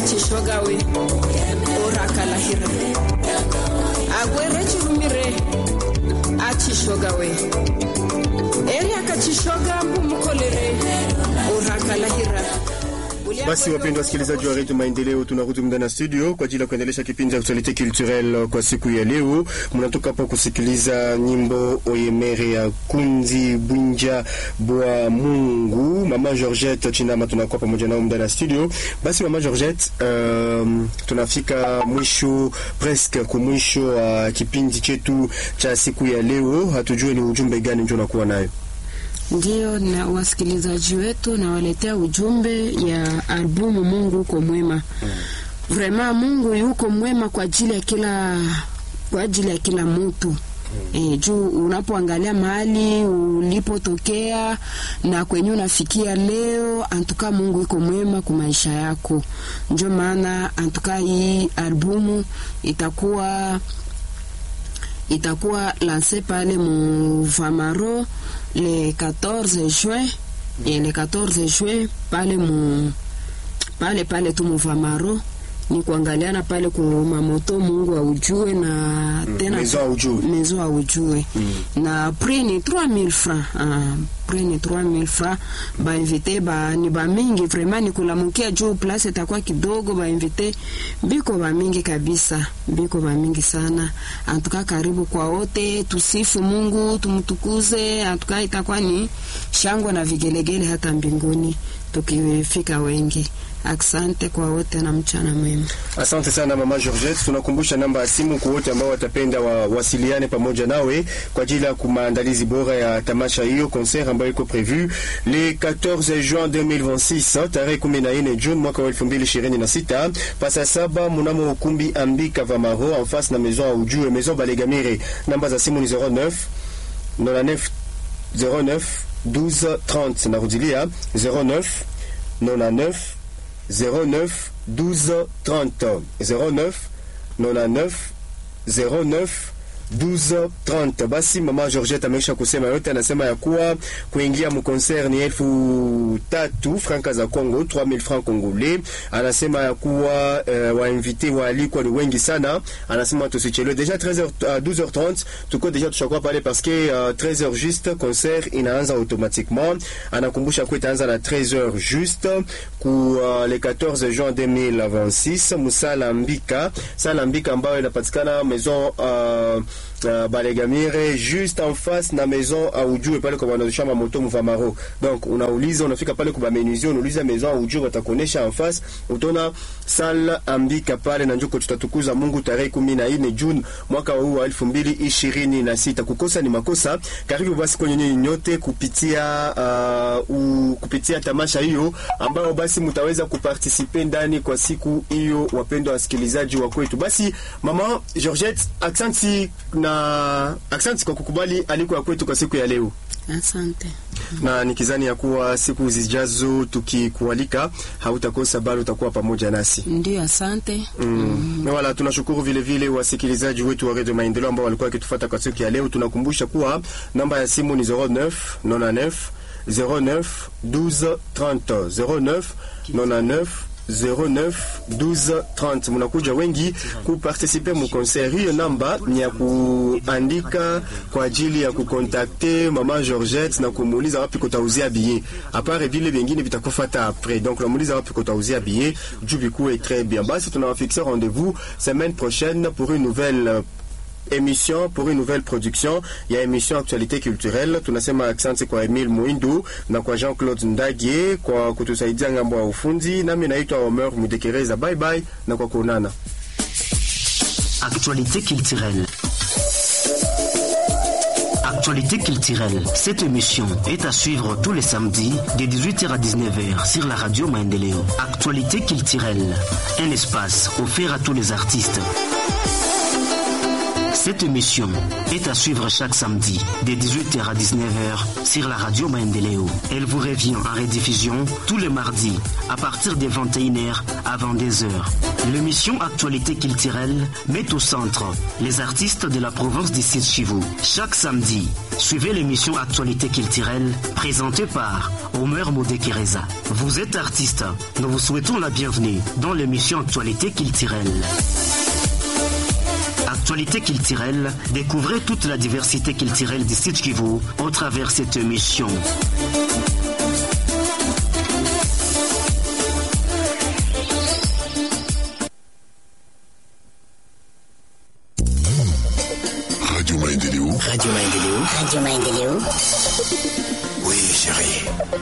achishogawe orakalahira agwere chirumire achishogawe eri akachishoga mbumukolere orakalahira Basi wapendwa wasikilizaji wa redio Maendeleo, tunarudi ndani ya studio kwa ajili ya kuendelesha kipindi cha actualite culturelle kwa siku ya leo. Mnatoka hapa kusikiliza nyimbo oyemere ya Kunzi Bwinja Bwa Mungu, mama Georgette Chinama, tunakuwa pamoja nao ndani ya studio. Basi mama Georgette, um, tunafika mwisho presque kwa mwisho wa uh, kipindi chetu cha siku ya leo. Hatujue ni ujumbe gani ndio unakuwa nayo. Ndiyo, na wasikilizaji wetu nawaletea ujumbe ya albumu Mungu uko mwema. Mm. Vrema Mungu yuko mwema kwa ajili ya kila kwa ajili ya kila mtu. Mm. E, juu unapoangalia mahali ulipotokea na kwenye unafikia leo, antuka Mungu iko mwema kwa maisha yako. Ndio maana antuka hii albumu itakuwa itakuwa lanse pale mu Vamaro le 14 juin et le 14 juin pale mu pale pale tu mu Vamaro ni kuangaliana pale ku mamoto Mungu aujue na tena Maison aujue. maison aujue Mm. na prix ni 3000 francs ah, prix ni 3000 francs ba invité ba ni ba mingi vraiment ni kulamukia juu place itakuwa kidogo ba invité biko ba mingi kabisa biko ba mingi sana antuka karibu kwa wote tusifu Mungu tumtukuze antuka itakuwa ni shangwe na vigelegele hata mbinguni tukifika wengi Asante kwa wote na mchana mwema. Asante sana mama Georgette, tunakumbusha namba ya simu kwa wote ambao watapenda wawasiliane pamoja nawe kwa ajili ya maandalizi bora ya tamasha hiyo concert ambayo iko prevu le 14 juin 2026 tarehe 14 June mwaka wa 2026 pasa saba mnamo ukumbi Ambika Vamaro en face na maison ya ujue maison Balegamire. Namba za simu ni 09 99 09 12 30 narudilia 09 99 09 12 30 09 99 09 12 30. Basi mama Georgette ameisha kusema yote, anasema ya kuwa kuingia mkonser ni elfu tatu franka za Congo, 3000 francs congolais. Anasema ya kuwa uh, wainvite waalikwa ni wengi sana. Anasema tusichelewe, deja 13h uh, 12h30 tuko deja tushakuwa pale parce que uh, 13h juste concert inaanza automatiquement. Anakumbusha kuwa itaanza na 13h juste ku uh, le 14 juin 2026 musala mbika sala mbika ambayo inapatikana maison uh, uh, Balegamire juste en face na maison aujue pale kwa wanaosha moto Mvamaro. Donc unauliza unafika pale kwa menuisier unauliza maison aujue watakuonesha en face utaona sala ambika pale na njoko tutatukuza Mungu tarehe 14 June mwaka huu wa 2026. Kukosa ni makosa. Karibu basi kwenye nyinyi nyote kupitia uh, u, kupitia tamasha hiyo ambayo basi mtaweza kupartisipe ndani kwa siku hiyo, wapendwa wasikilizaji wa kwetu. Basi mama Georgette, aksanti na aksanti kwa kukubali aliko ya kwetu kwa siku ya leo Asante. na nikizani ya kuwa siku zijazo tukikualika hautakosa bali utakuwa pamoja nasi. Ndio, asante. Mm. Wala tunashukuru vile vile wasikilizaji wetu wa Radio Maendeleo ambao walikuwa wakitufuata kwa siku ya leo. Tunakumbusha kuwa namba ya simu ni 09 99 09 12 30 09 99 09 12 30. Munakuja wengi kupartisipe mu concert. Hiyo namba ni ya kuandika kwa ajili ya kukontakte mama Georgette na kumuuliza wapi kutauzia billet. Apare vile vingine vitakufuata après. Donc unamuuliza wapi kutauzia billet, juu bikuwe très bien. Basi tunawafixe rendez-vous semaine prochaine pour une nouvelle euh, émission pour une nouvelle production ya émission actualité culturelle. Tunasema asante kwa Emile Muindu na kwa Jean-Claude Ndagie kwa kutusaidia ngambo ya ufundi. Nami naitwa Omer Mudekereza. Bye bye na kwa kuonana. Actualité culturelle. Actualité culturelle. Cette émission est à suivre tous les samedis de 18h à 19h sur la radio Maendeleo. Actualité culturelle. Un espace offert à tous les artistes. Cette émission est à suivre chaque samedi de 18h à 19h sur la radio Maendeleo. Elle vous revient en rediffusion tous les mardis à partir des 21h à 22h. L'émission Actualité culturelle met au centre les artistes de la province du Sud Chivu. Chaque samedi, suivez l'émission Actualité culturelle présentée par Omer Modekereza. Vous êtes artiste, nous vous souhaitons la bienvenue dans l'émission Actualité culturelle. Actualité culturelle, découvrez toute la diversité culturelle du Sud Kivu au travers cette émission. Radio Maendeleo. Radio Maendeleo. Radio Maendeleo. Oui, chérie.